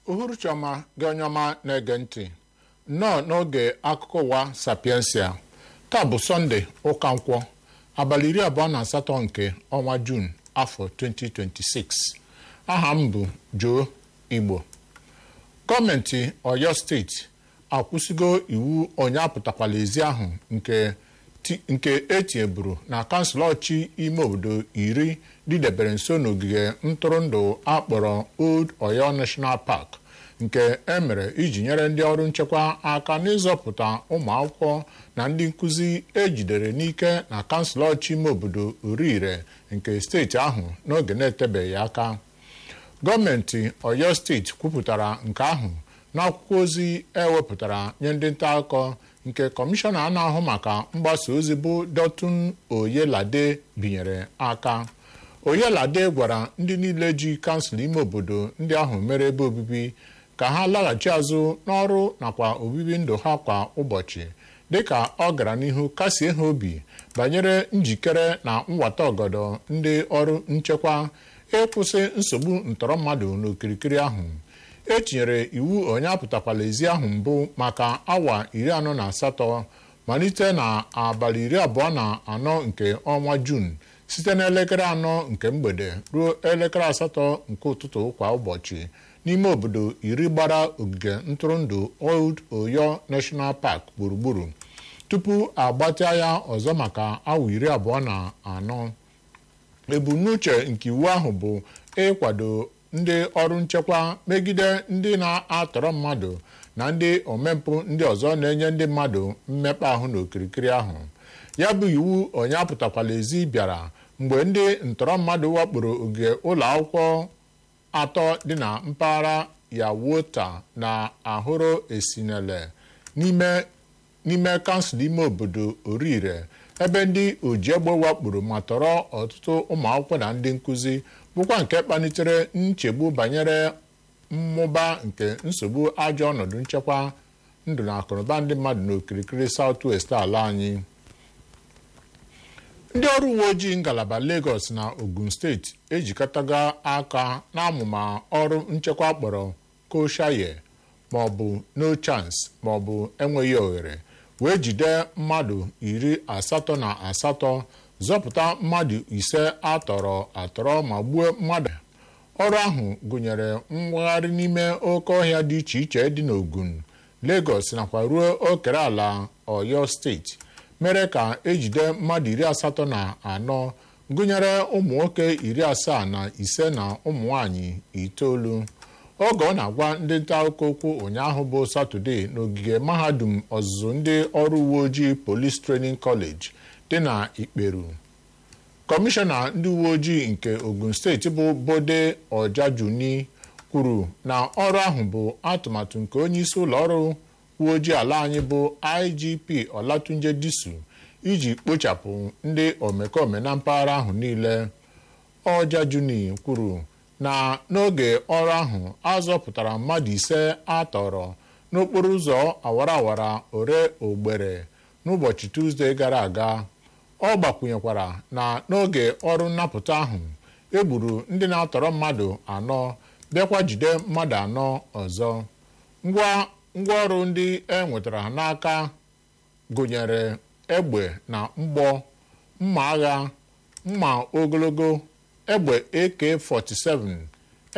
uhuruchi ọma gị onye ọma na-ege ntị nnọọ n'oge akụkọ ụwa sapiensia taa bụ sọnde ụka nkwọ abalị iri abụọ na asatọ nke ọnwa juun afọ 2026 aha m bụ Joe Igbo gọọmenti Ọyọ steeti akwụsịgo iwu onye apụtakwala ezi ahụ nke nke etinyeburu na kansụl ọchị ime obodo iri dịdebere nso n'ogige ntụrụndụ akpọrọ Old Oyo National Park nke emere iji nyere ndị ọrụ nchekwa aka n'ịzọpụta ụmụ akwụkwọ na ndị nkụzi ejidere n'ike na kansụl ọchị ime obodo Orire nke steeti ahụ n'oge na-etebeghị aka gọọmenti Ọyọ steeti kwupụtara nke ahụ n'akwụkwọ ozi ewepụtara nye ndị nta akụkọ nke kọmishọna a na-ahụ maka mgbasa ozi bụ Dọtun Oyelade binyere aka Oyelade gwara ndị niile ji kansụl ime obodo ndị ahụ mere ebe obibi ka ha laghachi azụ n'ọrụ nakwa obibi ndụ ha kwa ụbọchị dịka ọ gara n'ihu kasie ha obi banyere njikere na nwata ọgọdọ ndị ọrụ nchekwa ịkwụsị nsogbu ntọrọ mmadụ n'okirikiri ahụ etinyere iwu onye apụtakwala ezi ahụ mbụ maka awa iri anọ na asatọ malite na abalị iri abụọ na anọ nke ọnwa juun site n'elekere anọ nke mgbede ruo elekere asatọ nke ụtụtụ kwa ụbọchị n'ime obodo iri gbara ogige ntụrụndụ Old Oyo National Park gburugburu tupu agbatịa ya ọzọ maka awa iri abụọ na anọ ebumnuche nke iwu ahụ bụ ịkwado ndị ọrụ nchekwa megide ndị na-atọrọ mmadụ na ndị omempụ ndị ọzọ na-enye ndị mmadụ mmekpa ahụ n'okirikiri ahụ ya bụ iwu onye apụtakwala ezi bịara mgbe ndị ntọrọ mmadụ wakporo ogige ụlọ akwụkwọ atọ dị na mpaghara Yawota na Ahụrụ Esinele n'ime kansụl ime obodo Orire ebe ndị ojiegbe wakporo ma tọrọ ọtụtụ ụmụ akwụkwọ na ndị nkụzi bụkwa nke kpalitere nchegbu banyere mmụba nke nsogbu ajọ ọnọdụ nchekwa ndụ na akụnụba ndị mmadụ n'okirikiri South West ala anyị ndị ọrụ uwe ojii ngalaba Lagos na Ogun steeti ejikọtago aka n'amụma ọrụ nchekwa kpọrọ koshaye maọbụ no chance maọbụ enweghị ohere wee jide mmadụ iri asatọ na asatọ zọpụta mmadụ ise atọrọ atọrọ ma gbuo mmadụ ọrụ ahụ gụnyere mwagharị n'ime oke ọhịa dị iche iche dị n'Ogun Lagos nakwa ruo okere ala Ọyọ steeti mere ka ejide mmadụ iri asatọ na anọ gụnyere ụmụ nwoke iri asaa na ise na ụmụ nwanyị itoolu oge ọ na-agwa ndị nta akụkọ okwu ụnyaahụ bụ Satọde n'ogige mahadum ọzụzụ ndị ọrụ uwe ojii Police Training College dị na Ikperu kọmishọna ndị uwe ojii nke Ogun steeti bụ Bode Ọjajuni kwuru na ọrụ ahụ bụ atụmatụ nke onye isi ụlọ ọrụ uwe ojii ala anyị bụ IGP Olatunje Disu iji kpochapụ ndị omekome na mpaghara ahụ niile Ọjajuni kwuru na n'oge ọrụ ahụ azọpụtara mmadụ ise atọrọ n'okporo ụzọ awara awara ore ogbere n'ụbọchị Tuzdee gara aga ọ gbakwunyekwara na n'oge ọrụ nnapụta ahụ egburu ndị na-atọrọ mmadụ anọ bịakwa jide mmadụ anọ ọzọ ngwa ngwaọrụ ndị e nwetara n'aka gụnyere egbe na mgbọ mma agha mma ogologo egbe AK-47